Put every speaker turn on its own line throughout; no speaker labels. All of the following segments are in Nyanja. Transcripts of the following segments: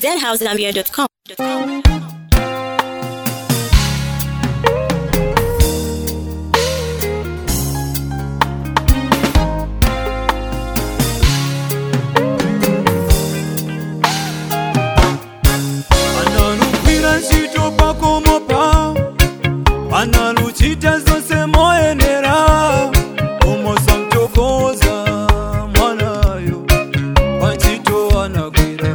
zhousegambia.com.
analukwira ntchito pakomopa analuchita zonse moyenera umosamtokoza mwanayo pantchito anagwira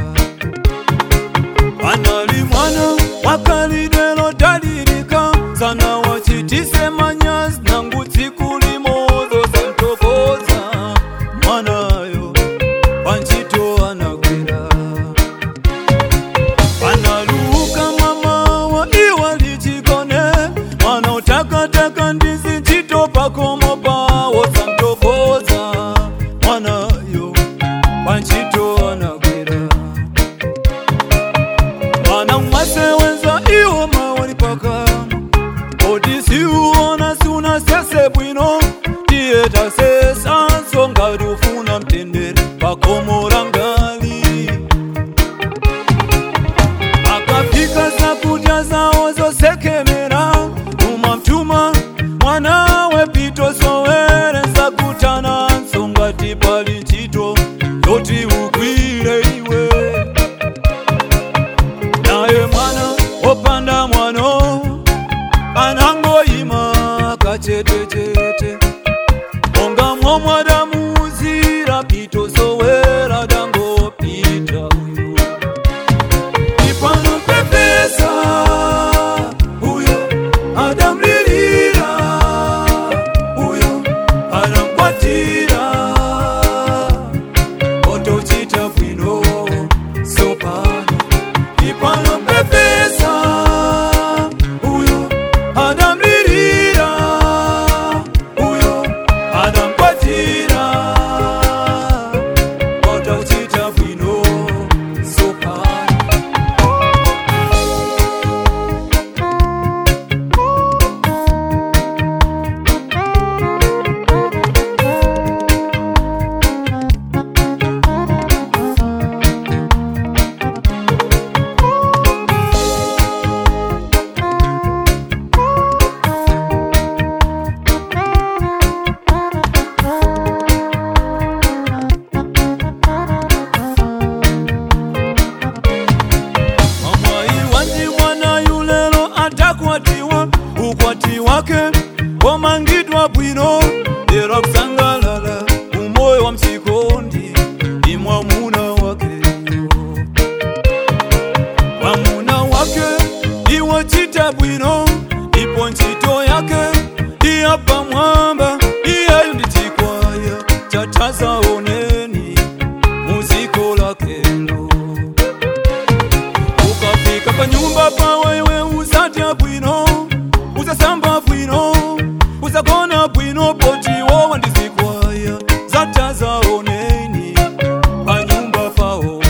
anali mwana wakalidwe lodalirika sana wachitise manyazi nangu tsiku limozo samtokoza mwanayo pantchito anagwira analuka mama wa iwa lichikone mwana utakataka ndizi chito pakomo pawo samtokoza mwanayo panchito anagwira mwana mwasewenza iwo mawali pakama oti siuona siuna sese bwino tiye tasesa nsonga ufuna mtendere pakomo rangali akapika zakudya zawo zosekemera tuma mtuma mwana wepito sowere zakutana nsonga tipali chito yoti ugwire iwe naye mwana wopanda mwano anangoyima kachetechete monga momwadamuzira pito sowera dangopita uyu ipanompepesa uyo adamlilira uyo adamkwatira otochita bwino sopano ipanompepesa uyo adamlilira uyo adamkwatira otochita bwino sopano Mama iwanji mwana yulelo atakwatiwa ukwati wake wamangidwa bwino lero kusangalala umoyo wa msikondi ni mwamuna wake mwamuna wake iwe chita bwino ipo ntchito yake iyapa mwamba iyeyo ndi chikwaya chatazaoneni muziko lakelo ukafika pa nyumba pawewe uzadya bwino uzasamba bwino uzagona bwino potiwo wandizikwaya zatazaoneni pa nyumba pawo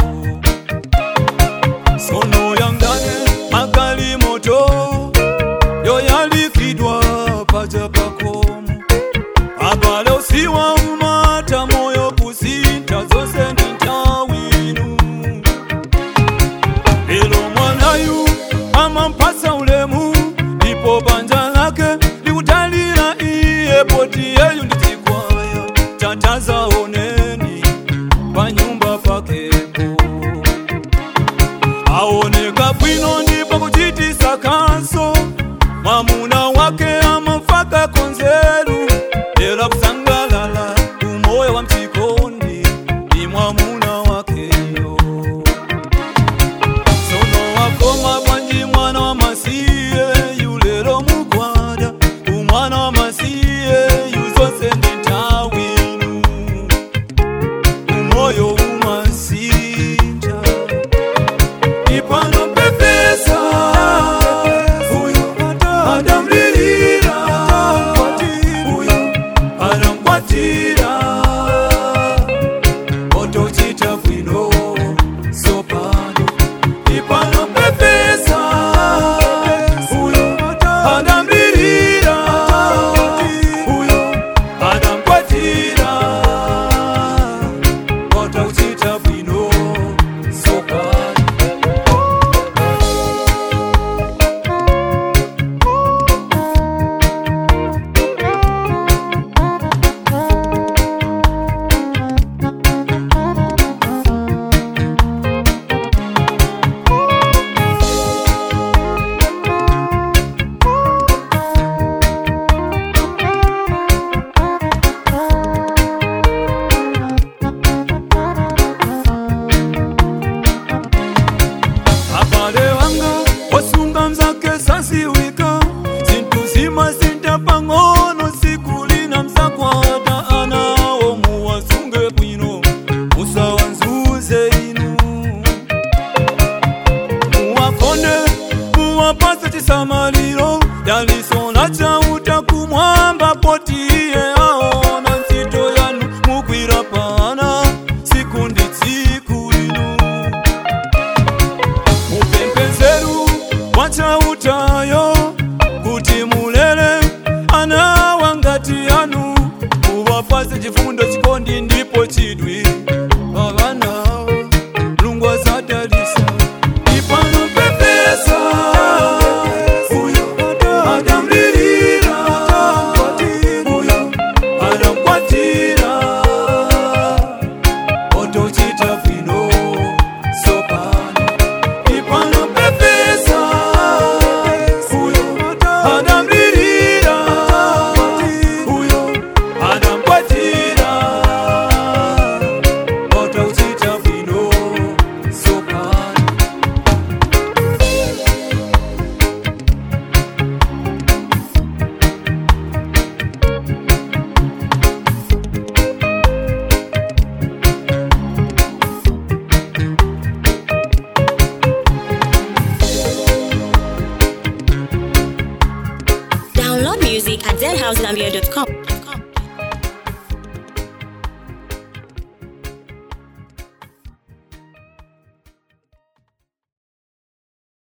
sono yangane magali moto yoyalikidwa paja pakomo abale usiwa umata moyo kusinta zose ndi ntawinu lelo mwanayu amampasa ulemu ndipo banja lake likutalira iye poti yeyu ndichikwaya tatazaoneni pa nyumba pakepo aoneka bwino ndipo kuchitisa kanso mwamuna wake amafaka konzeru lero kusangalala umoyo wa mchikondi ni mwamuna wakeyo sono wakoma bwanji mwana wa masiye yulero mukwada umwana wa masiye yuzose ndi ntawinu umoyo umasinja ipano pepesa uyo adam chisamaliro yalisona chauta kumwamba potiye aona ntchito yanu mugwira pana siku ndi tsiku lino mupempezeru wachautayo kuti mulere ana wangati yanu muvapase chifundo chikondi ndipo chidwi vavanawo lungu azadalisa ipano pepesa uyo adamlilira uyo adamkwatira otochita bwino sopano ipano pepesa uyo adamlilira uyo adamkwatira otochita bwino sopano
Download music at zhousenambia.com.